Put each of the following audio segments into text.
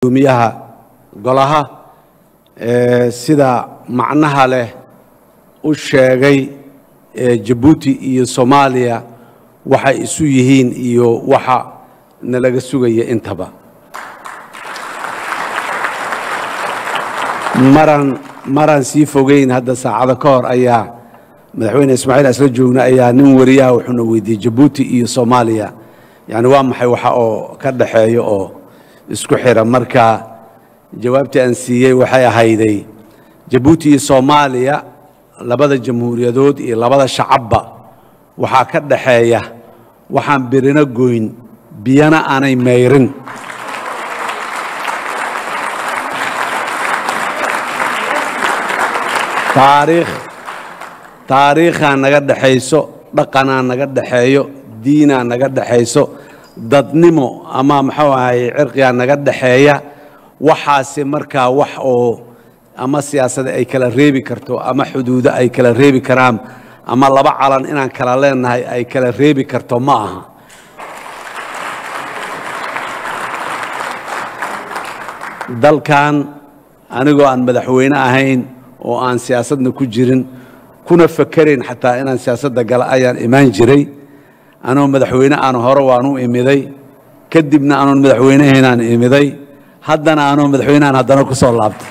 gudoomiyaha golaha ee sida macnaha leh u sheegay ee jabuuti iyo soomaaliya waxay isu yihiin iyo waxa nalaga sugaya intaba maran maraan sii fogeyn hadda saacado ka hor ayaa madaxweyne ismaaciil asla joogna ayaa nin wariyaha wuxuuna weydiiyey jabuuti iyo soomaaliya yani waa maxay waxa oo ka dhaxeeya oo isku xira marka jawaabtii aan siiyey waxay ahayday jabuuti iyo soomaaliya labada jamhuuriyadood iyo labada shacabba waxaa ka dhaxeeya waxaan birina goyn biyana aanay mayrin taariikh taariikhaa naga dhexayso dhaqanaa naga dhexeeyo diinaa naga dhexayso dadnimo ama muxuu ahay cirqigaa naga dhexeeya waxaasi markaa wax oo ama siyaasada ay kala reebi karto ama xuduudo ay kala reebi karaan ama laba calan inaan kala leenahay ay kala reebi karto ma aha dalkan anigoo aan madaxweyne ahayn oo aan siyaasadna ku jirin kuna fakerayn xataa inaan siyaasadda gala ayaan imaan jiray anoo madaxweyne aan hore waan u imiday kadibna anoon madaxweynehaynaan imiday haddana anoo madaxweynehan haddana ku soo laabtay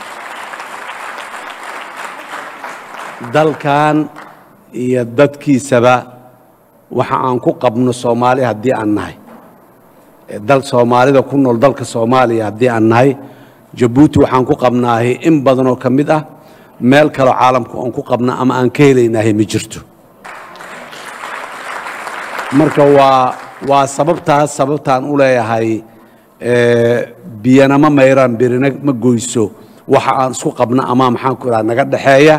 dalkan iyo dadkiisaba waxa aan ku qabno soomaali haddii aan nahay dal soomaalida ku nool dalka soomaaliya haddii aan nahay jabuuti waxaan ku qabnaahay in badanoo ka mid ah meel kaloo caalamku aan ku qabna ama aan ka helaynaahay ma jirto marka waa waa sababtaas sababtaan u leeyahay biyana ma mayraan birina ma goyso waxa aan isku qabna ama maxaan ku idhaha naga dhexeeya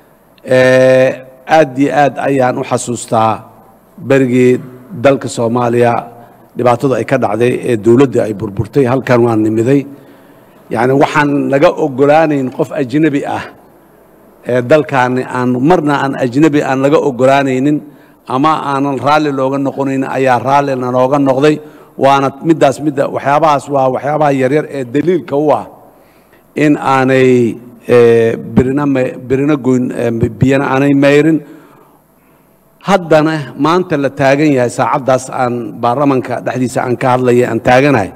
aad iyo aad ayaan u xasuustaa berigii dalka soomaaliya dhibaatadu ay ka dhacday ee dowladda ay burburtay halkan waan nimiday yacni waxaan laga oggolaanayn qof ajnebi ah ee dalkaani aan marna aan ajnebi aan laga oggolaanaynin ama aanan raalli looga noqonaynin ayaa raallina nooga noqday waana middaas midda waxyaabahaas waa waxyaabaha yaryar ee daliilka u ah in aanay birina birina goyn biyana aanay mayrin haddana maanta la taagan yahay saacaddaas aan baarlamanka dhexdiisa aan ka hadlaya aan taaganahay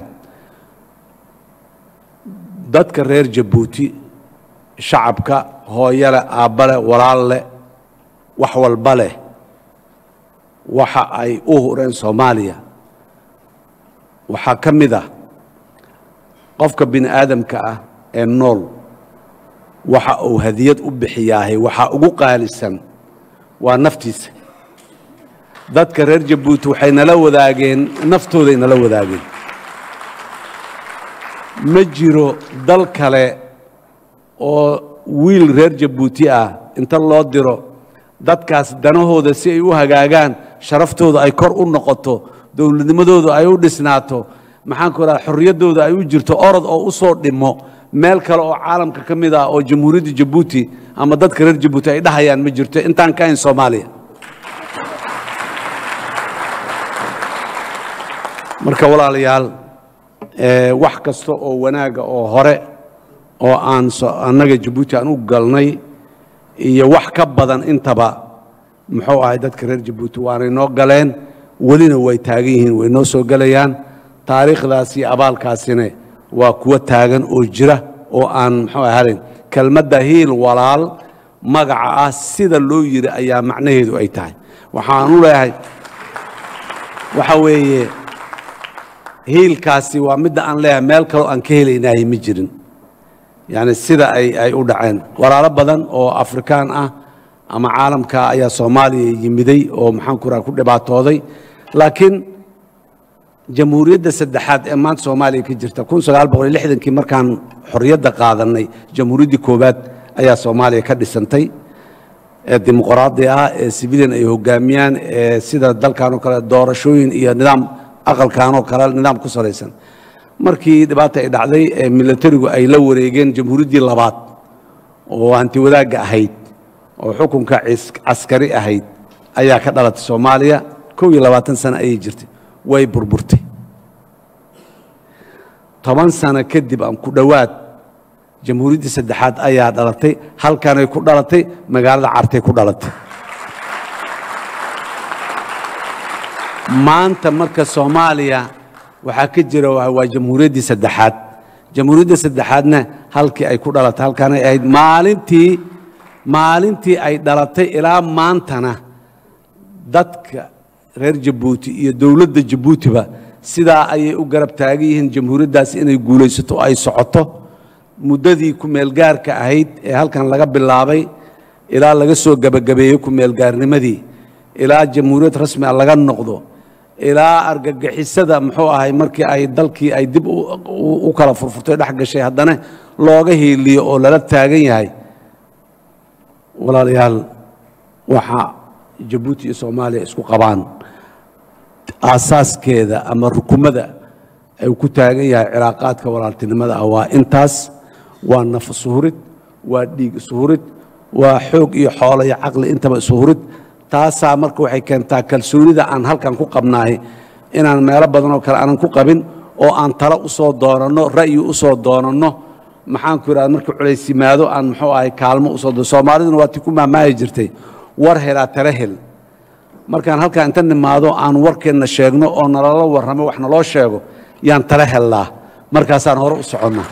dadka reer jabuuti shacabka hooyo leh aabba leh walaal leh wax walba leh waxa ay u hureen soomaaliya waxaa ka mid ah qofka bini aadamka ah ee nool waxa uu hadiyad u bixiyaahay waxaa ugu qaalisan waa naftiisa dadka reer jabuuti waxay nala wadaageen naftooday nala wadaageen ma jiro dal kale oo wiil reer jabuuti ah inta loo diro dadkaas danahooda si ay u hagaagaan sharaftooda ay kor u noqoto dowladnimadooda ay u dhisnaato maxaan ku idhaha xorriyaddooda ay u jirto orod oo u soo dhimo meel kale oo caalamka ka mid ah oo jamhuuriyadda jabuuti ama dadka reer jabuuti ay dhahayaan ma jirto intaan ka hayn soomaaliya marka walaalayaal wax kasta oo wanaaga oo hore oo aan annaga jabuuti aan u galnay iyo wax ka badan intaba muxuu ahay dadka reer jabuuti waanay noo galeen welina way taagan yihiin way noo soo gelayaan taariikhdaas iyo abaalkaasina waa kuwo taagan oo jira oo aan muxuu ahalayn kelmadda hiil walaal magaca ah sida loo yiri ayaa macnaheedu ay tahay waxaan u leeyahay waxa weeye hiilkaasi waa midda aan leeyahay meel kaloo aan ka helaynahay ma jirin yani sida ay ay u dhaceen walaalo badan oo afrikaan ah ama caalamka ayaa soomaaliya yimiday oo maxaan ku raha ku dhibaatooday laakiin jamhuuriyadda saddexaad ee maanta soomaaliya ka jirta kun sagaal boqol iyo lixdankii markaan xorriyadda qaadanay jamhuuriyaddii koowaad ayaa soomaaliya ka dhisantay ee dimuqraadi ah ee sibilian ay hogaamiyaan ee sida dalkan oo kale doorashooyin iyo nidaam aqalkan oo kale nidaam ku salaysan markii dhibaata ay dhacday ee milatarigu ay la wareegeen jamhuuriyaddii labaad oo hanti wadaagga ahayd oo xukunka caskari ahayd ayaa ka dhalatay soomaaliya kow iyo labaatan sano ayay jirtay way burburtay toban sano kadib aan ku dhowaad jamhuuriyaddii saddexaad ayaa dhalatay halkanay ku dhalatay magaalada cartay ku dhalatay maanta marka soomaaliya waxaa ka jira waa jamhuuriyaddii saddexaad jamhuuriyadda saddexaadna halkii ay ku dhalatay halkaanay ahayd maalintii maalintii ay dhalatay ilaa maantana dadka reer jabuuti iyo dowladda jabuutiba sidaa ayay u garab taagan yihiin jamhuuriyaddaas inay guulaysato oo ay socoto muddadii ku-meelgaarka ahayd ee halkan laga bilaabay ilaa laga soo gebagabeeyey ku-meelgaarnimadii ilaa jamhuuriyad rasmi a laga noqdo ilaa argagixisada muxuu ahay markii ay dalkii ay dib u kala furfurtay dhex gashay haddana looga hiiliyo oo lala taagan yahay walaalayaal waxa jabuuti iyo soomaaliya isku qabaan aasaaskeeda ama rukumada ay ku taagan yahay cilaaqaadka walaaltinimada ah waa intaas waa naf isuhurid waa dhiig isuhurid waa xoog iyo xoolo iyo caqli intaba isuhurid taasaa marka waxay keentaa kalsoonida aan halkan ku qabnaay inaan meelo badan oo kale aanan ku qabin oo aan talo u soo doonanno ra'yi u soo doonanno maxaanku idhahda marka culays yimaado aan muxuu ahay kaalmo usoo doono soomaaliduna waa ti ku maamaahi jirtay war helaa tala hel markaan halkaa inta nimaado aan warkeenna sheegno oo nalala warramo wax naloo sheego yaan tala hellaa markaasaan hore u soconnaa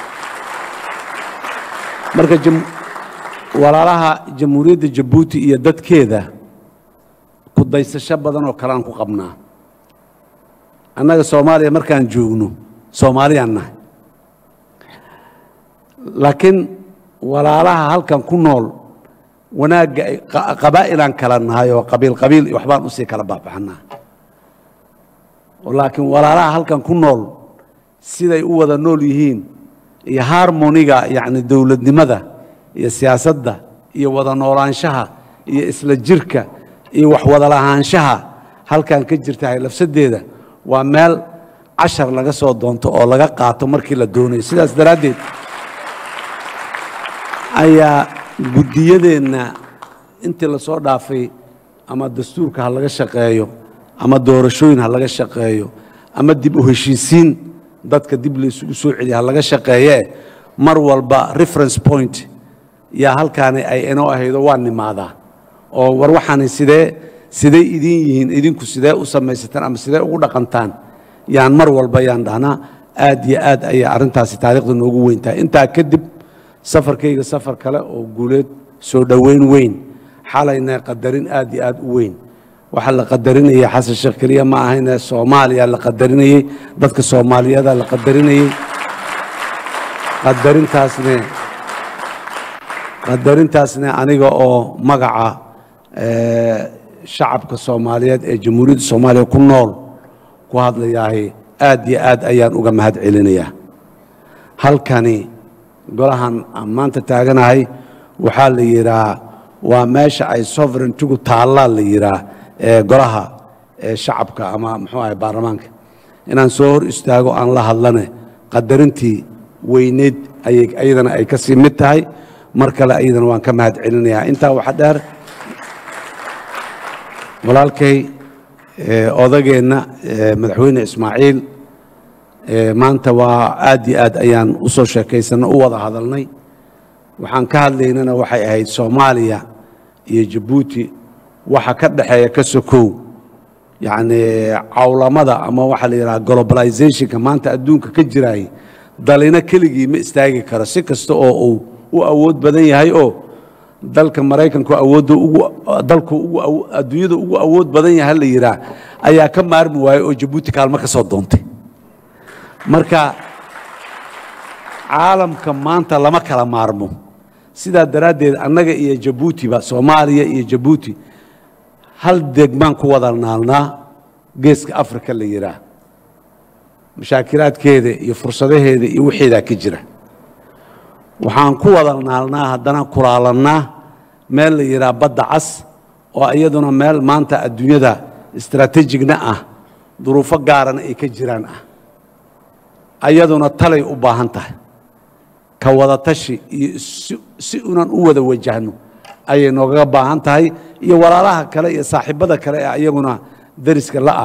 marka walaalaha jamhuuriyadda jabuuti iyo dadkeeda ku daysasho badan oo kale aan ku qabnaa annaga soomaaliya markaan joogno soomaaliyaan nahay laakiin walaalaha halkan ku nool wanaagga qabaa'ilaan kala nahay oo qabiil qabiil iyo waxbaan usii kala baabaxnaa laakiin walaalaha halkan ku nool siday u wada nool yihiin iyo harmoniga yacni dowladnimada iyo siyaasadda iyo wada noolaanshaha iyo isla jirka iyo wax wada lahaanshaha halkan ka jirtahay lafsadeeda waa meel cashar laga soo doonto oo laga qaato markii la doonayo sidaas daraaddeed ayaa guddiyadeenna intii la soo dhaafay ama dastuurka ha laga shaqeeyo ama doorashooyin ha laga shaqeeyo ama dib u heshiisiin dadka dib laysugu soo celiya ha laga shaqeeyee mar walba reference point yaa halkaani ay inoo ahaydo waa nimaadaa oo war waxaani sidee sidee idin yihiin idinku sidee u samaysataan ama sidee ugu dhaqantaan yaan mar walba yaan dhahnaa aad iyo aad ayaa arrintaasi taariikhda noogu weyntahay intaa kadib safarkayga safar kale oo guuleed soo dhoweyn weyn xalayna qadarin aad iyo aad u weyn waxaa la qadarinayay xasan sheekh keliya ma ahayne soomaaliya la qadarinayey dadka soomaaliyeeda la qadarinayey qadarintaasne qadarintaasne aniga oo magaca shacabka soomaaliyeed ee jamhuuriyadda soomaaliya ku nool ku hadlayaahay aad iyo aad ayaan uga mahad celinayaa halkani golahan aan maanta taaganahay waxaa la yidhaa waa meesha ay sovereigntigu taallaa la yidhaa ee golaha ee shacabka ama muxuu ahay baarlamaanka inaan soo hor istaago aan la hadlane qadarintii weyneyd ayay ayadana ay ka sii mid tahay mar kale ayadana waan ka mahad celinayaa intaa waxa dheer walaalkay odageenna madaxweyne ismaaciil maanta waa aad iyo aad ayaan u soo sheekaysanno u wada hadalnay waxaan ka hadlaynana waxay ahayd soomaaliya iyo jabuuti waxa ka dhexeeya ka sokow yacni cawlamada ama waxaa la yidhaha globalizationka maanta adduunka ka jiraay dalina keligii ma istaagi karo si kasta oo uu u awood badan yahay oo dalka maraykanku awoodda ugu dalku ugu adduunyada ugu awood badan yahay la yidhaah ayaa ka maarmi waayey oo jabuuti kaalmo ka soo doontay marka caalamka maanta lama kala maarmo sidaa daraaddeed annaga iyo jabuutiba soomaaliya iyo jabuuti hal degmaan ku wada naalnaa geeska afrika la yidhaah mashaakilaadkeeda iyo fursadaheeda iyo wixeedaa ka jira waxaan ku wada naalnaa haddana kulaalannaa meel la yidhaah badda cas oo iyaduna meel maanta adduunyada istaraatiijigna ah duruufo gaarana ay ka jiraan ah ayaduna talay u baahan tahay ka wada tashi iyo si unan u wada wajahno ayay noogaga baahan tahay iyo walaalaha kale iyo saaxiibbada kale ee iyaguna dariska la ah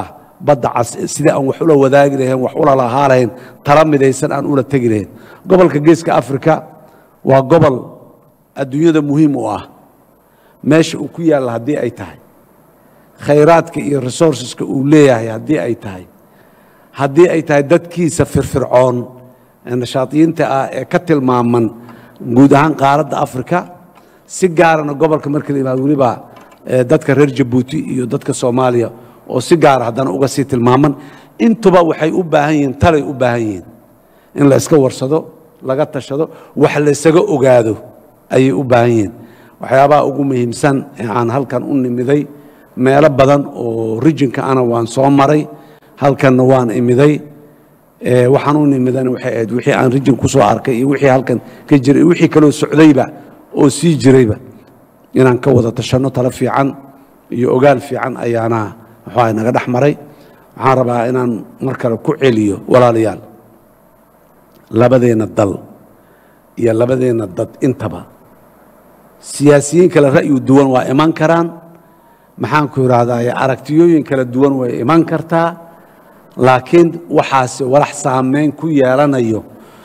badda cas sidii aan wax ula wadaagi lahayn wax ula lahaa lahayn tala midaysan aan ula tegi lahayn gobolka geeska afrika waa gobol adduunyada muhiim u ah meesha uu ku yaalla haddii ay tahay khayraadka iyo resourceska uu leeyahay haddii ay tahay haddii ay tahay dadkiisa firfircoon ee nashaadiyiinta ah ee ka tilmaaman guud ahaan qaaradda afrika si gaarana gobolka marka la yimaado weliba dadka reer jabuuti iyo dadka soomaaliya oo si gaara haddana uga sii tilmaaman intuba waxay u baahan yihiin talay u baahan yihiin in la iska warsado laga tashado wax laysaga ogaado ayay u baahan yihiin waxyaabaha ugu muhiimsan ee aan halkan u nimiday meelo badan oo rijinka ana waan soo maray halkanna waan imiday waxaan u nimidana waxay ahayd wixii aan rijin ku soo arkay iyo wixii halkan ka jiray iyo wixii kaloo socdayba oo sii jirayba inaan ka wada tashanno talo fiican iyo ogaal fiican ayaana muxuaha naga dhex maray waxaan rabaa inaan mar kale ku celiyo walaalayaal labadeenna dal iyo labadeenna dad intaba siyaasiyiin kale ra'yu duwan waa iman karaan maxaan ku idhaahdaa aragtiyooyin kala duwan way iman kartaa laakiin waxaasi walax saameyn ku yeelanayo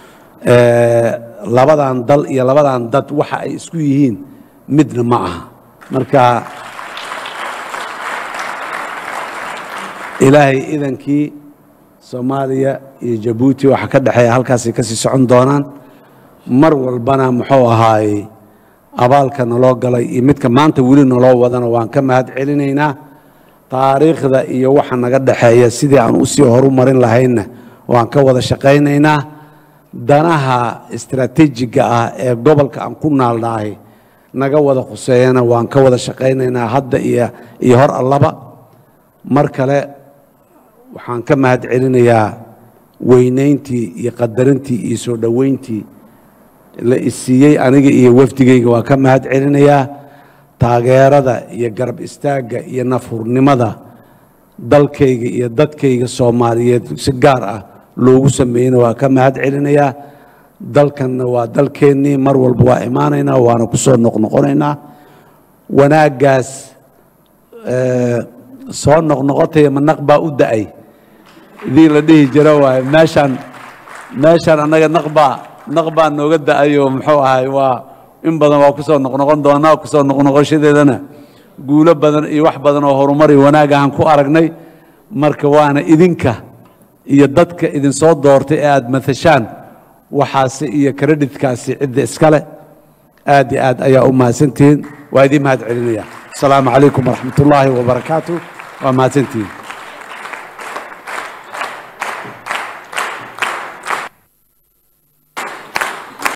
labadan dal iyo labadan dad waxa ay isku yihiin midna ma aha marka ilaahay idankii soomaaliya iyo jabuuti waxa ka dhexeeya halkaasay ka sii socon doonaan mar walbana muxuu ahaaye abaalka naloo galay iyo midka maanta weli naloo wadana waan ka mahad celinaynaa taariikhda iyo waxa naga dhexeeya sidii aan usii horu marin lahaynna waan ka wada shaqaynaynaa danaha istaraatiijiga ah ee gobolka aan ku naalnahay naga wada khuseeyana waan ka wada shaqaynaynaa hadda iyo iyo hor allaba mar kale waxaan ka mahad celinayaa weynayntii iyo qadarintii iyo soo dhoweyntii la isiiyey aniga iyo wafdigayga waan ka mahad celinayaa taageerada iyo garab istaagga iyo nafhurnimada dalkayga iyo dadkayga soomaaliyeed si gaar ah loogu sameeyeyna waa ka mahad celinayaa dalkanna waa dalkeennii mar walba waa imaanaynaa waana ku soo noqnoqonaynaa wanaaggaas soo noqnoqotaya ma naq baa u da'ay idii la dhihi jiro waaye meeshaan meeshaan annaga naqbaa naq baa nooga da'ayoo muxuu ahay waa in badan waa ku soo noqnoqon doonaa kusoo noqnoqoshadeedana guulo badan iyo wax badan oo horumar iyo wanaag ahaan ku aragnay marka waana idinka iyo dadka idinsoo doortay ee aada matashaan waxaasi iyo karedhitkaasi cidda iskale aad iyo aad ayaa u mahadsantihiin waa idiin mahad celinaya asalaamu calaykum waraxmat ullaahi wabarakaatu waa mahadsantihiin